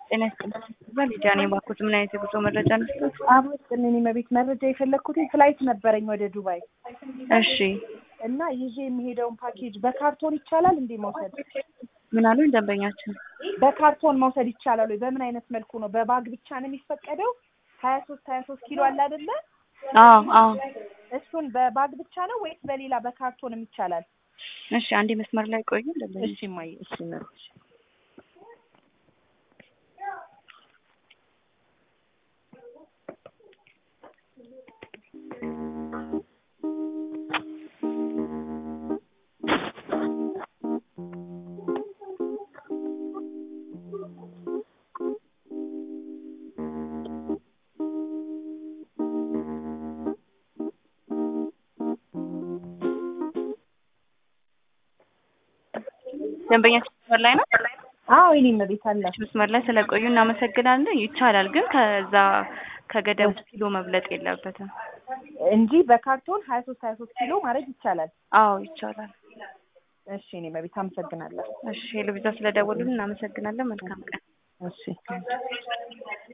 ጤና ይስጥልኝ። ሊዲያ ነኝ። እባክዎት ምን አይነት የጉዞ መረጃ ነስቶት? አቦ ስጥልኝ። መቤት መረጃ የፈለግኩት ፍላይት ነበረኝ ወደ ዱባይ እሺ እና ይዤ የሚሄደውን ፓኬጅ በካርቶን ይቻላል እንዴ መውሰድ? ምን አሉኝ ደንበኛችን? በካርቶን መውሰድ ይቻላል ወይ? በምን አይነት መልኩ ነው? በባግ ብቻ ነው የሚፈቀደው? ሀያ ሶስት ሀያ ሶስት ኪሎ አለ አይደለ? አዎ አዎ። እሱን በባግ ብቻ ነው ወይስ በሌላ በካርቶንም ይቻላል? እሺ አንዴ መስመር ላይ ቆዩ ደንበኛ እሺ ማየ እሺ መብት ደንበኛችን መስመር ላይ ነው። አዎ የኔ መቤት አለ መስመር ላይ ስለቆዩ እናመሰግናለን። ይቻላል ግን ከዛ ከገደቡ ኪሎ መብለጥ የለበትም። እንጂ በካርቶን ሀያ ሶስት ሀያ ሶስት ኪሎ ማድረግ ይቻላል። አዎ ይቻላል። እሺ እኔ መቤት አመሰግናለሁ። እሺ ሄሎ ቪዛ ስለደወሉልን እናመሰግናለን። መልካም ቀን። እሺ